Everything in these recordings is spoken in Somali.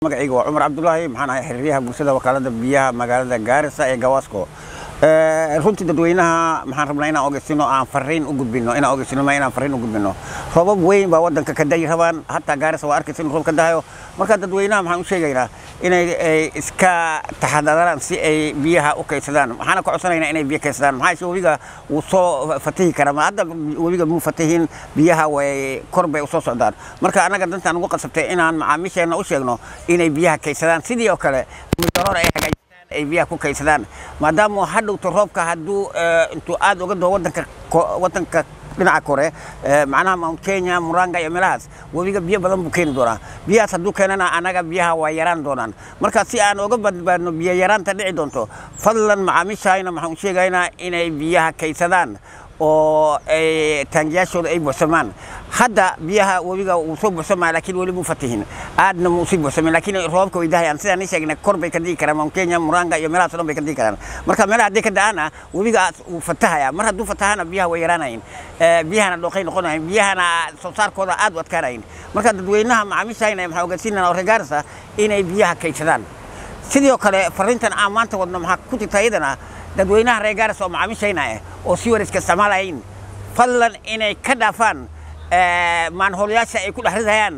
magacayga waa cumar cabdulaahi maxaan ahay xiriiryaha bulshada wakaalada biyaha magaalada gaarisa ee gawaasko runtii dadweynaha maxaan rabnaa inaan ogeysino aan fariin u gudbino inaan ogeysino ma inaan fariin u gudbino roobab weyn baa wadanka ka dayi rabaan hataa gaarisa waa arkaysa in roob ka dahayo marka dadweynaha maxaan u sheegaynaa inay iska taxadaraan si ay biyaha u kaydsadaan waxaana ka codsanaynaa inay biyo kaydsadaan maxaa yeeshe webiga wuu soo fatihi karaa ma hadda webiga muu fatihin biyaha way kor bay usoo socdaan marka annaga dantaan ugu qasabtay inaan macaamiisheenna u sheegno inay biyaha kaydsadaan sidii oo kale midaroor ay hagaajistaan ay biyaha ku kaydsadaan maadaama hadhowto roobka hadduu intuu aad uga doo wadanka wadanka dhinaca kore macnaha mount kenya muranga iyo meelahaas webiga biyo badan buu keeni doonaa biyahaas hadduu keenana annaga biyaha waa yaraan doonaan marka si aan uga badbaadno biyo yaraanta dhici doonto fadlan macaamiishayna waxaan u sheegaynaa inay biyaha kaydsadaan oo taangiyaashooda ay buuxsamaan hadda biyaha webiga wuu soo buuxsamaya laakiin weli muu fatihin aadna muu sii buuxsamin laakiin roobabka way dahayaan sidaan ii sheegnay kor bay ka digi karaan mount kenya muranga iyo meelahaas o dhan bay ka digi karaan marka meelaha hadday ka da'aana webiga wuu fatahaya mar hadduu fatahana biyaha way yaraanayin biyahana dhooqay noqonayin biyahana soo saarkooda aad u adkaanayin marka dadweynaha macaamiishayna maxaa ogeysiinana oo regaarisa inay biyaha kaydsadaan sidoo kale fariintan aan maanta wadno maxaa ku jirta iyadana dadweynaha reer gaaris oo macaamiishayna ah oo si wariska isticmaalayin fadlan inay ka dhaafaan maanhoolayaasha ay ku dhex ridayaan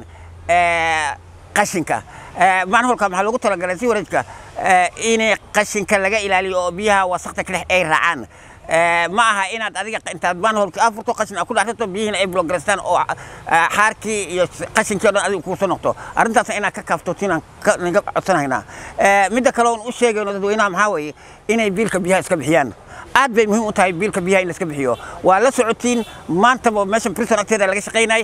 qashinka maanhoolka maxaa loogu talagalay si wareejka inay qashinka laga ilaaliyo oo biyaha wasakta ka dhex ay raacaan ma aha inaad adiga intaad maanhoolka afurto qashin aad ku dhex ridto biyihiina ay blograystaan oo xaarkii iyo qashinkii o dhan adiga kuusoo noqto arrintaasna inaad ka kaaftotinaan naga codsanaynaa midda kale oon u sheegayno dadweynaha maxaa weeye inay biilka biyaha iska bixiyaan aad bay muhiim u tahay biilka biyaha in la iska bixiyo waa la socotiin maantaba meeshan prison agteeda laga shaqaynay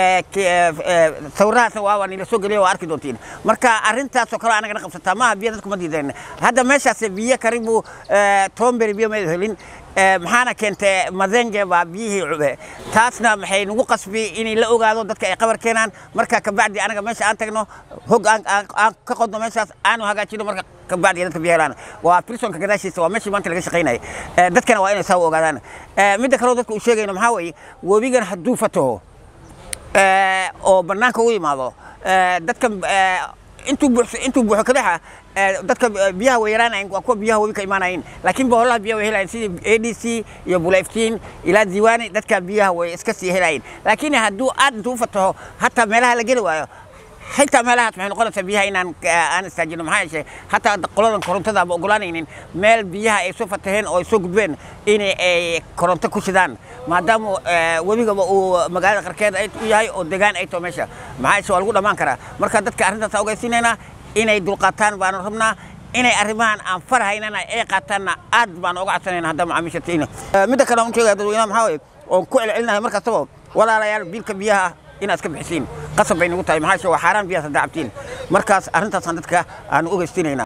sawirahaasna waa nila soo geliya waa arki doontiin marka arrintaasoo kale anagana qabsataa maaha biyo dadku ma diideen hadda meeshaas biyo karibu tomberi biyo ma helin maxaana keentay madenge baa biyihii cube taasna maxay nagu qasbi inay la ogaado dadka ay qabar keenaan marka kabacdi anaga meesha aan tagno hog aan ka qodno meeshaas aanu hagaajino marka kabacdi dadka biyo helaan waa prisonka gadaashiisa waa meeshii maanta laga shaqaynayay dadkana waa inay saa u ogaadaan midda kaleo dadka uu sheegayno maxaa weeye webigan hadduu fataho oo bannaanka u yimaado dadka intuu buuxso intuu buuxo kadaxa dadka biyaha way yaraanayin waa kuwa biyaha webi ka imaanayin laakiin boholaha biyaha way helayin sidii a d c iyo bulayftiin ilaa diiwaani dadka biyaha way iska sii helayin laakiin hadduu aad intuu u fataho hataa meelaha la geli waayo xitaa meelahaas waxay noqonaysaa biyaha inaan aan istaajino maxaa yeeshe hataa qoladan korontada ama ogolaanaynin meel biyaha ay soo fataheen oo ay soo gudbeen in ay koronto ku shidaan maadaama webigaba uu magaalada qarkeeda u yahay oo degaan ay taho meesha maxaa yeeshe waa lagu dhammaan karaa marka dadka arrintaas ogeysiinaynaa inay dulqaataan baanu rabnaa inay arrimahan aan farahaynana ay qaataanna aad baan uga codsanayna hadda macaamiisha tiina midda kale aan u sheegaya dadweynaha maxaa waye oon ku celcelinahay mar kastaba walaalayaal biilka biyaha inaad iska bixisiin qasab bay nagu tahay maxaa yeeshe waa xaaraan biyahaas haddaa cabtiin markaas arrintaasaan dadka aan u ogeystiinayna